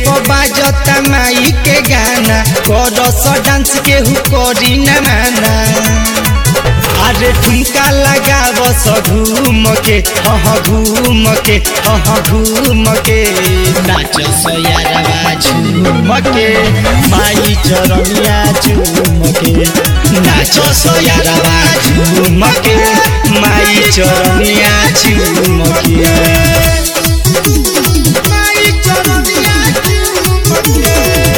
पर बाजता माई के गाना करस डांस केहू करी न माना अरे ठुमका लगाव स घूम के हह घूम के हह घूम के नाच सयारवा झूम के माई चरनिया झूम के नाच सयारवा झूम के माई चरनिया झूम के माई चरनिया झूम के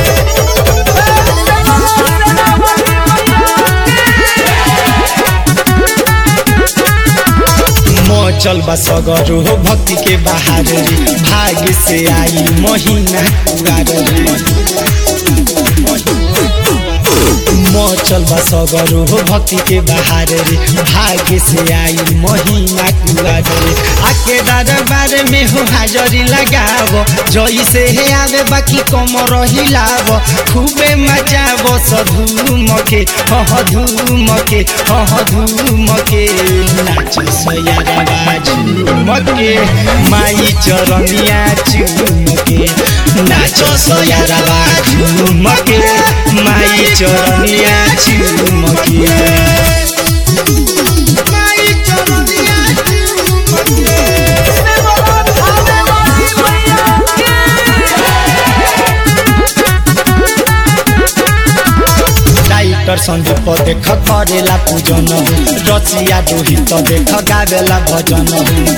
चल बा सगरो हो भक्ति के बाहर रे भाग्य से आई महीना कुआर चल बा सगरो हो भक्ति के बाहर रे भाग्य से आई महीना कुआर रे आके दरबार में हो हाजरी लगाव जई से हे आवे बाकी कमर हिलाव खूबे मचाव सधूम के हह धूम के हह धूम के नाच सयारवा झूम के माई चरनिया झूम के नाच सयारवा झूम के माई चरनिया झूम के माई चरनिया झूम के डाइटर संदीप देख करेला पूजन रचिया रोहित देख गावेला भजन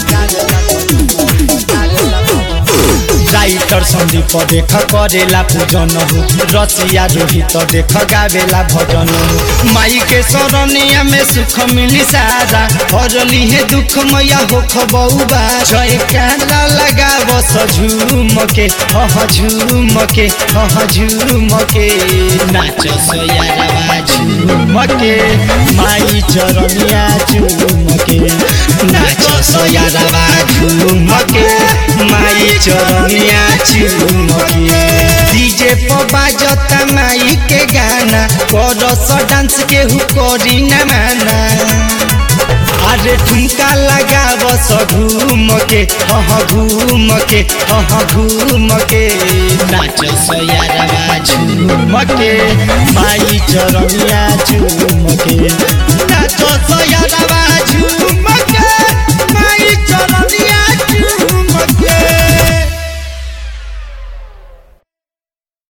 राइटर संदीप देख करेला पूजन रचिया रोहित देख गावेला भजन माई के शरणिया में सुख मिली सारा हरली है दुख मैया होख बउबा जय काला लगाव झूम के हह झूम के हह झूम के नाच सयारवा झूम के माई चरनिया झूम के नाच सयारवा झूम के माई चरनिया झूम के डीजे पर बाजता माई के गाना करस डांस केहू करी न माना अरे ठुमका लगाव स घूम के हह घूम के हह घूम के नाच सयारवा झूम के माई चरनिया झूम के